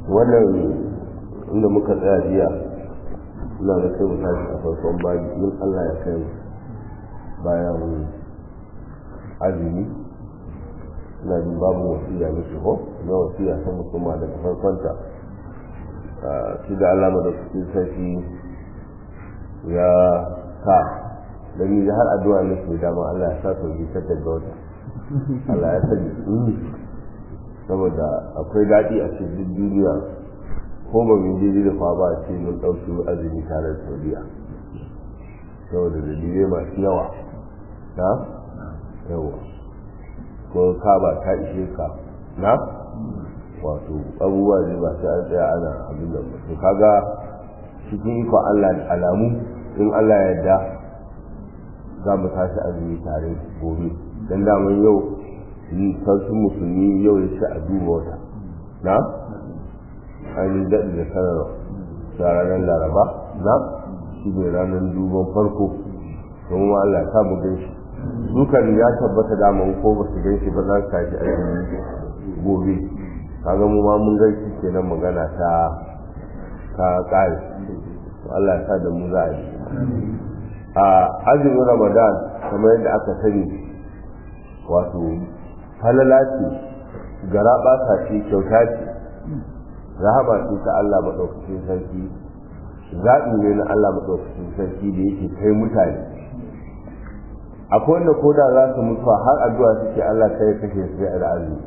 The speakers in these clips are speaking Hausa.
wannan inda muka tsaya jiya ina da kai mu tashi a farkon baji in Allah ya kai bayan azumi ina jin babu wasiya na shigo na wasiya ta musamman daga farkonta shi da alama da kuke sarki ya sa dan yi har addu'a ne ke dama Allah ya sa to bi ta daga wata Allah ya sani saboda akwai daɗi a cikin duniya ko ba mun je da fa ba ce mun ɗauki azumi tare da Saudiya saboda dalilai masu yawa na yawa ko ka ba ta ishe ka na wato abubuwa ne ba sai an tsaya ana abin da to kaga cikin ikon Allah da alamu in Allah ya yarda za mu tashi azumi tare gobe dan daman yau sarki musulmi yau ya ce a duba wata na an yi daɗi da sanarwa da ranar laraba na shi ne ranar duban farko don ma Allah ya samu ganshi dukan ya tabbata daman ko ba su ganshi ba za su tashi azumi gobe kaga mu ma mun gaishe kenan magana ta ta kare Allah ya sa da mu za a yi a azumin ramadan kamar yadda aka sani wato halala ce gara ɓata ce kyauta ce rahama ce ta Allah maɗaukacin sarki zaɓi ne na Allah maɗaukacin sarki da yake kai mutane akwai wanda ko da za su mutuwa har addu'a suke Allah kai kashe su da azumi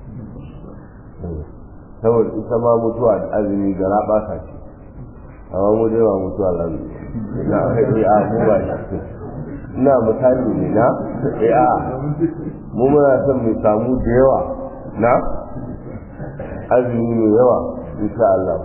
saboda ita ma mutuwa da azumi gara ɓata ce amma mu dai ba mutuwa lamu ina kai a mu ba shi ina misali ne na eh a mu muna son mu samu da yawa na azumi mai yawa insha Allah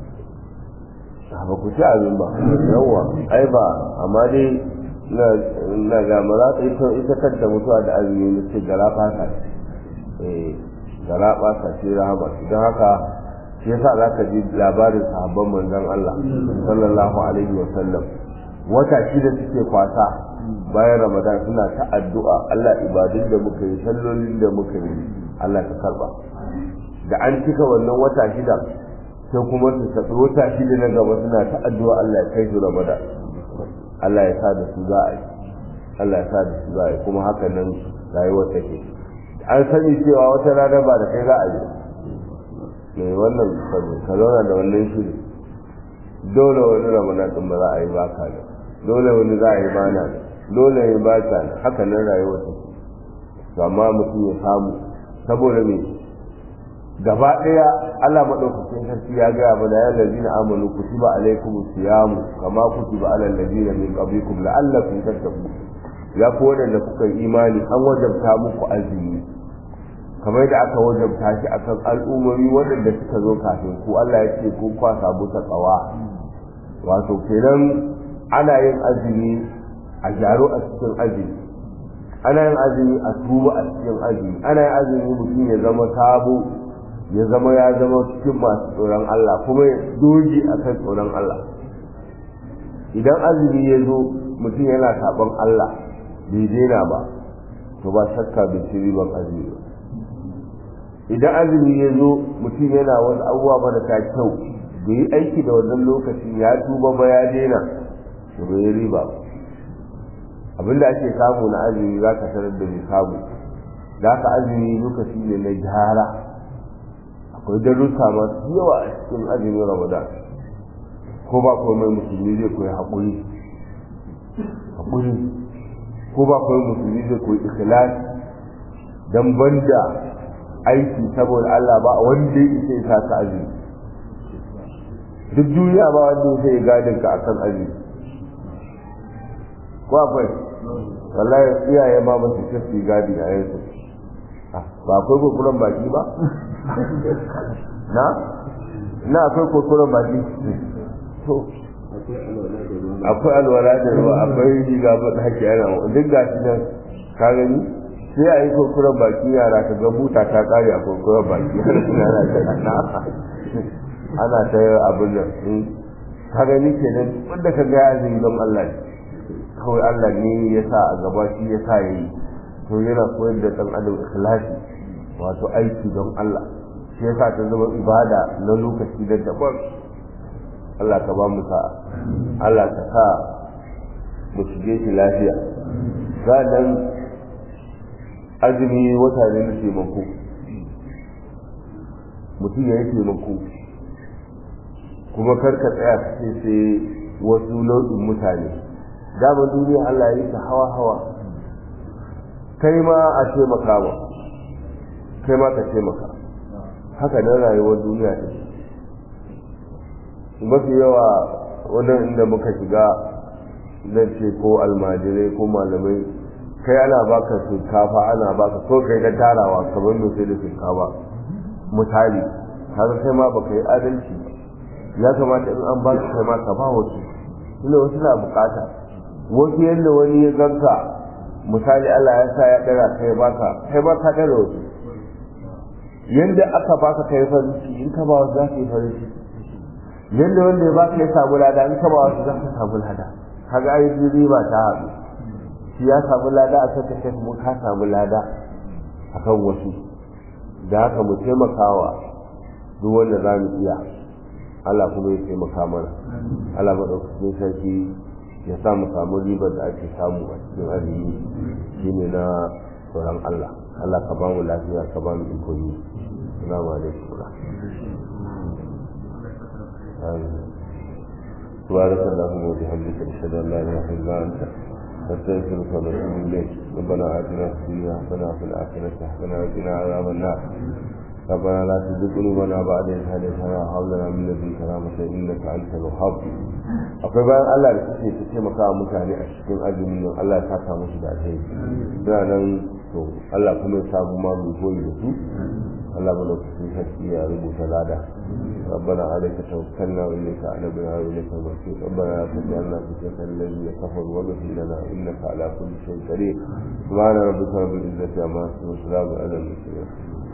ba ku ci abin ba yawa ai ba amma dai na ga mara ita ita kanta mutuwa da azumi ne ce gara fata eh gara fata ce rahama don haka shi yasa za ka ji labarin sahabban manzon Allah sallallahu alaihi wa sallam wata shida suke kwasa bayan ramadan suna ta addu'a Allah ibadun da muka yi sallolin da muka yi Allah ta karba da an cika wannan wata shida sai kuma su tafi wata shida na gaba suna ta addu'a Allah ya kai su ramadan Allah ya sa da su za a yi Allah ya sa da su za a yi kuma haka nan rayuwar take an sani cewa wata rana ba da kai za a yi mai wannan ka zauna da wannan shiri dole wani ramadan din ba za a yi ba ka da dole wani za a yi ba na dole ya ba ta haka nan rayuwar ta to amma mutum ya samu saboda me gaba daya Allah madaukakin sarki ya ga mana ya lazina amanu kutiba alaikum siyamu kama kutiba alal ladina min qablikum la'allakum tattaqun ya ku wadanda kuka yi imani an wajabta muku azumi kamar da aka wajabta shi akan al'ummomi waɗanda suka zo kafin ku Allah ya ce ku kwa samu takawa wato kenan ana yin azumi a gyaro a cikin azumi ana yin azumi a tuba a cikin azumi ana yin azumi mutum ya zama sabo ya zama ya zama cikin masu tsoron Allah kuma ya doji a kan tsoron Allah idan azumi ya zo mutum yana saɓon Allah bai daina ba to ba shakka bai ci riban azumi ba idan azumi ya zo mutum yana wasu abubuwa marasa kyau bai yi aiki da wannan lokacin ya tuba ba ya daina to bai yi riba abinda ake samu na azumi za ka tarar da bai samu da ka azumi lokaci ne na gyara akwai darussa masu yawa a cikin azumin ramadan ko ba komai musulmi zai koyi haƙuri haƙuri ko ba komai musulmi zai koyi ikhlasi dan banda aiki saboda Allah ba wanda ya isa ya ka azumi duk duniya ba wanda ya sai gadin ka akan azumi ko akwai wallahi iyaye ma ba su tafi gadi a yanzu ba akwai kokuran baki ba na na akwai kokuran baki to akwai alwala da ruwa akwai riga ba da hake yana duk gashi nan ka gani sai a yi kurkuren baki yara ka ga buta ta kare a kurkuren baki ana ta yi abin nan ka gani ke nan wanda ka ga zai don Allah ne kawai Allah ne ya sa a gaba shi ya sa ya yi to yana koyar da ɗan adam ikhlasi wato aiki don Allah shi yasa ta zama ibada na lokaci da daban Allah ka ba mu sa'a Allah ka sa mu shige shi lafiya nan azumi wata ne na taimako mutum ya yi taimako kuma karka tsaya ka ce sai wasu nau'in mutane dama duniya Allah ya yi ta hawa hawa kai ma a taimaka ba kai ma ka taimaka haka nan rayuwar duniya ta mafi yawa wannan inda muka shiga zan ce ko almajirai ko malamai kai ana baka shinkafa ana baka ko kai da tarawa kamar mai sai da shinkafa misali kaga kai ma baka yi adalci ya kamata in an baka kai ma ka ba wasu tunda wasu na bukata wasu yadda wani ya ganka misali Allah ya sa ya dara kai baka kai ba ka dara wasu yadda aka baka kai farin ciki in ka ba wasu za ka yi farin ciki yadda wanda ya baka ya samu lada in ka ba wasu za ka samu lada kaga ai riba ta haɗu shi ya samu lada a kan kashe mu ka samu lada akan wasu da haka mu taimakawa duk wanda za mu iya Allah kuma ya taimaka mana Allah maɗaukakin sarki ya sa mu samu ribar da ake samu a cikin azumi shine na tsoron Allah Allah ka ba mu lafiya ka ba mu iko yi assalamu alaikum سبحانك اللهم وبحمدك اشهد ان لا اله الا انت نستغفرك ونتوب اليك ربنا اتنا في الدنيا حسنه وفي الاخره حسنه وقنا عذاب النار ربنا لا تزغ قلوبنا بعد إذ هديتنا وهب لنا من لدنك رحمة إنك أنت الوهاب akwai bayan Allah da suke ta taimaka wa mutane a cikin azumin nan Allah ya saka musu da alheri suna nan to Allah kuma ya samu ma mu koyi da su Allah mana cikin sarki ya rubuta lada ربنا عليك توكلنا وإليك أنبنا وإليك المصير ربنا لا تجعلنا فتنة الذين كفروا واغفر لنا إنك على كل شيء قدير سبحان ربك رب العزة عما يصفون وسلام على المرسلين